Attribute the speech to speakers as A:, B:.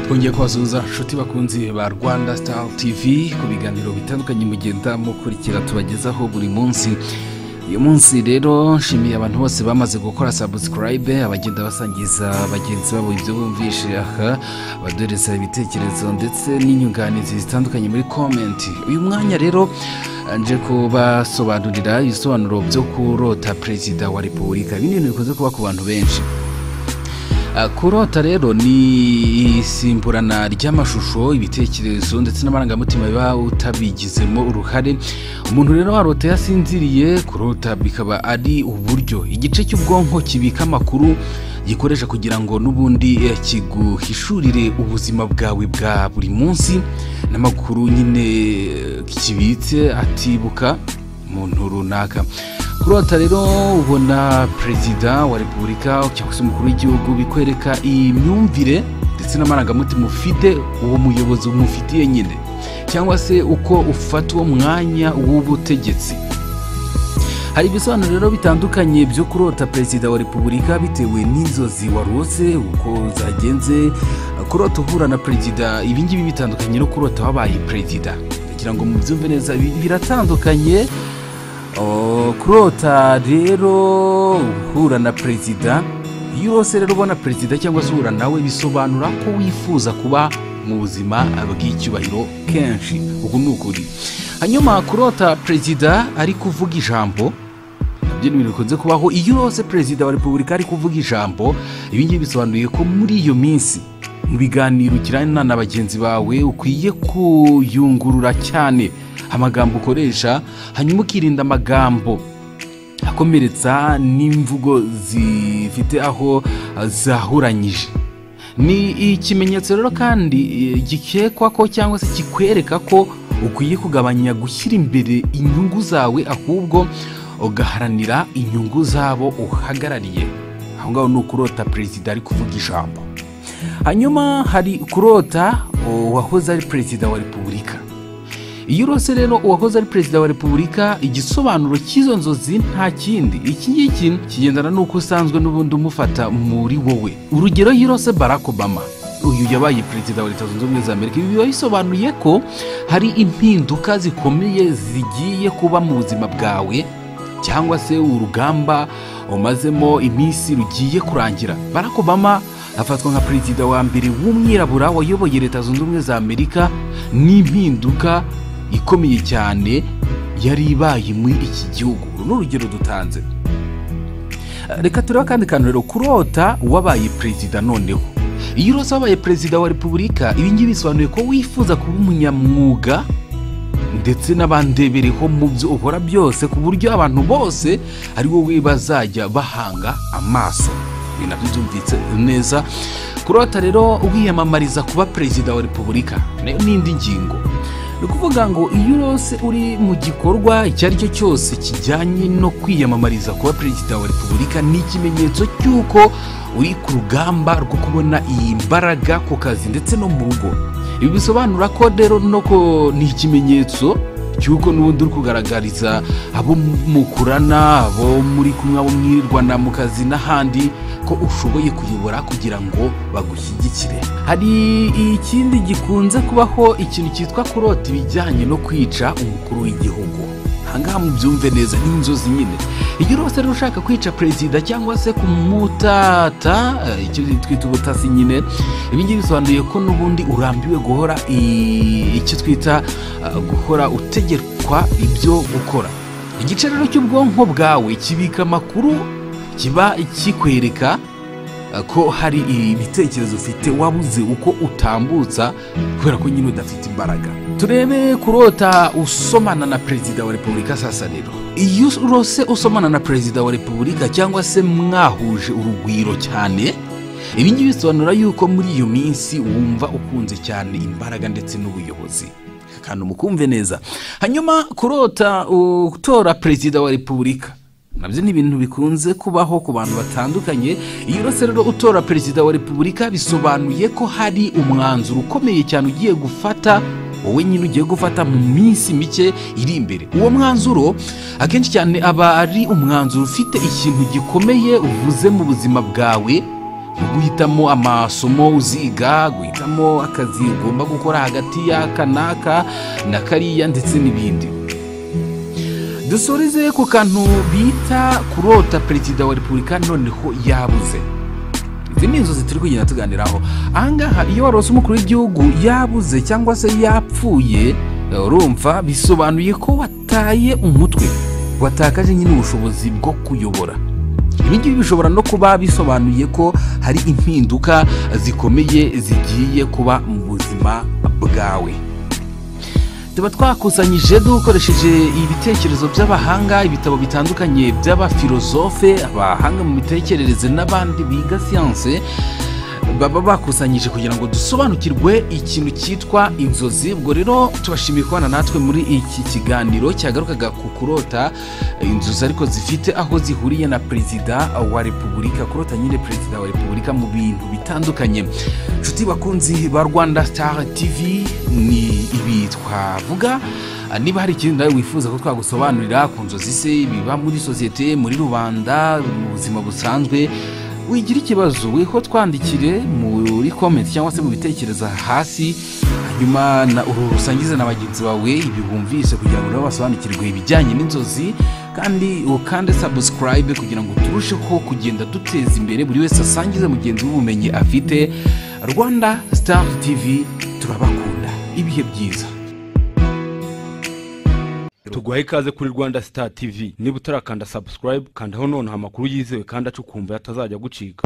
A: twongeye kubasuhuza inshuti bakunzi ba rwanda star tv ku biganiro bitandukanye mugenda mukurikira tubagezaho buri munsi uyu munsi rero nshimiye abantu bose bamaze gukora sabusikarayibe abagenda basangiza bagenzi babo ibyo bumvishe aha abaduhereza ibitekerezo ndetse n'inyunganizi zitandukanye muri komenti uyu mwanya rero nje kubasobanurira ibisobanuro byo kurota perezida wa repubulika ibi ni ibintu bikunze kuba ku bantu benshi Ah, kurota rero ni isimburana ry'amashusho ibitekerezo ndetse n'amarangamutima biba utabigizemo uruhare umuntu rero warota yasinziriye kurota bikaba ari uburyo igice cy'ubwonko kibika amakuru gikoresha kugira ngo n'ubundi eh, kiguhishurire ubuzima bwawe bwa buri munsi n'amakuru nyine eh, kibitse atibuka umuntu runaka kurota rero ubona perezida wa repubulika cyangwa se umukuru w'igihugu bikwereka imyumvire ndetse n'amarangamutima ufite uwo muyobozi umufitiye nyine cyangwa se uko ufata uwo mwanya w'ubutegetsi hari ibisobanuro rero bitandukanye byo kurota perezida wa repubulika bitewe n'inzozi warose uko zagenze kurota uhura na perezida ibi ngibi bitandukanye no kurota wabaye perezida ndagira ngo mubyumve neza bi- biratandukanye Oh, kurota rero uhura na perezida yose rero ubona perezida cyangwa se uhura nawe bisobanura ko wifuza kuba mu buzima bw'icyubahiro kenshi uku ni ukuri hanyuma kurota perezida ari kuvuga ijambo nabyo ni ibintu bikunze kubaho iyo yose perezida wa repubulika ari kuvuga ijambo ibi ngibi bisobanuye ko muri iyo minsi mu biganiro ugirana na bagenzi bawe ukwiye kuyungurura cyane amagambo ukoresha hanyuma ukirinda amagambo akomeretsa n'imvugo zifite aho ah, zahuranyije ni ikimenyetso rero kandi eh, gikekwa ko cyangwa se kikwereka ko ukwiye kugabanya gushyira imbere inyungu zawe ahubwo ugaharanira inyungu z'abo uhagarariye aho ngaho ni ukurota perezida ari kuvuga ijambo hanyuma hari kurota uwahoze ari perezida wa repubulika iyo urose rero uwahoze ari perezida wa repubulika igisobanuro cy'izo nzozi nta kindi iki ngiki kigendana n'uko usanzwe n'ubundi umufata muri wowe urugero iyo urose barack obama uyu yabaye perezida wa leta zunze ubumwe za amerika ibi biba bisobanuye ko hari impinduka zikomeye zigiye kuba mu buzima bwawe cyangwa se urugamba umazemo iminsi rugiye kurangira barack obama afatwa nka perezida wa mbere w'umwirabura wayoboye leta zunze ubumwe za amerika n'impinduka ikomeye cyane yari ibaye muri iki gihugu uru ni urugero dutanze reka turebe akandi kantu rero kurota wabaye perezida noneho iyo urose wabaye perezida wa repubulika ibi ngibi bisobanuye ko wifuza kuba umunyamwuga ndetse n'abandebereho mu byo uhora byose ku buryo abantu bose ari wowe bazajya bahanga amaso ibi nabyo byumvitse neza kurota rero wiyamamariza kuba perezida wa repubulika nayo n'indi ngingo ni ukuvuga ngo iyo urose uri mu gikorwa icyo ari cyo cyose kijyanye no kwiyamamariza kuba perezida wa repubulika ni ikimenyetso cy'uko uri ku rugamba rwo kubona iyi mbaraga ku kazi ndetse no mu rugo ibi bisobanura ko rero no ko ni ikimenyetso cy'uko n'ubundi uri kugaragariza abo mukurana abo muri kumwe abo mwirirwana mu kazi n'ahandi ko ushoboye kuyobora kugira ngo bagushyigikire hari ikindi gikunze kubaho ikintu cyitwa kurota ibijyanye no kwica umukuru w'igihugu ahangaha mubyumve neza ni inzozi nyine iyo rwose rero ushaka kwica perezida cyangwa se kumutata eh, icyo twita ubutasi nyine ibi ngibi bisobanuye ko n'ubundi urambiwe guhora i- icyo twita eh, guhora utegekwa ibyo gukora igice rero cy'ubwonko bwawe kibika amakuru kiba kikwereka eh, ko hari ibitekerezo ufite wabuze uko utambutsa kubera ko nyine udafite imbaraga turebe kurota usomana na perezida wa repubulika sasa rero iyo urose usomana na perezida wa repubulika cyangwa se mwahuje urugwiro cyane ibi ngibi bisobanura yuko muri iyo minsi wumva ukunze cyane imbaraga ndetse n'ubuyobozi kandi mukumve neza hanyuma kurota utora perezida wa repubulika nabyo ni ibintu bikunze kubaho ku bantu batandukanye iyo uretse rero utora perezida wa repubulika bisobanuye ko hari umwanzuro ukomeye cyane ugiye gufata wowe nyine ugiye gufata mu minsi mike iri imbere uwo mwanzuro akenshi cyane aba ari umwanzuro ufite ikintu gikomeye uvuze mu buzima bwawe mu guhitamo amasomo uziga guhitamo akazi ugomba gukora hagati y'aka n'aka na kariya ndetse n'ibindi dusoreze ku kantu bita kurota perezida wa repubulika noneho yabuze izi ni inzozi turi kugenda tuganiraho ahangaha iyo warose umukuru w'igihugu yabuze cyangwa se yapfuye urumva bisobanuye ko wataye umutwe watakaje nyine ubushobozi bwo kuyobora ibi ngibi bishobora no kuba bisobanuye ko hari impinduka zikomeye zigiye kuba mu buzima bwawe tuba twakusanyije dukoresheje ibitekerezo by'abahanga ibitabo bitandukanye by'abafilozofe abahanga mu mitekerereze n'abandi biga siyanse baba bakusanyije kugira ngo dusobanukirwe ikintu cyitwa inzozi ubwo rero tubashimiye kubana natwe muri iki kiganiro cyagarukaga ku kurota inzozi ariko zifite aho zihuriye na perezida wa repubulika kurota nyine perezida wa repubulika mu bintu bitandukanye inshuti bakunzi ba rwanda star tv ni ibi twavuga niba hari ikintu nawe wifuza ko twagusobanurira ku nzozi se biba muri sosiyete muri rubanda mu buzima busanzwe wigira ikibazo wiho twandikire muri komenti cyangwa se mu bitekerezo hasi hanyuma urusangize na bagenzi bawe ibi bumvise kugira ngo nabo basobanukirwe ibijyanye n'inzozi kandi ukande sabusikarayibe kugira ngo turusheho kugenda duteza imbere buri wese asangize mugenzi w'ubumenyi afite rwanda star tv turabakunda ibihe byiza
B: tuguhaye ikaze kuri rwanda star tv niba utarakanda subscribe kandaho noneho amakuru yizewe kandi acukumbuye atazajya gucika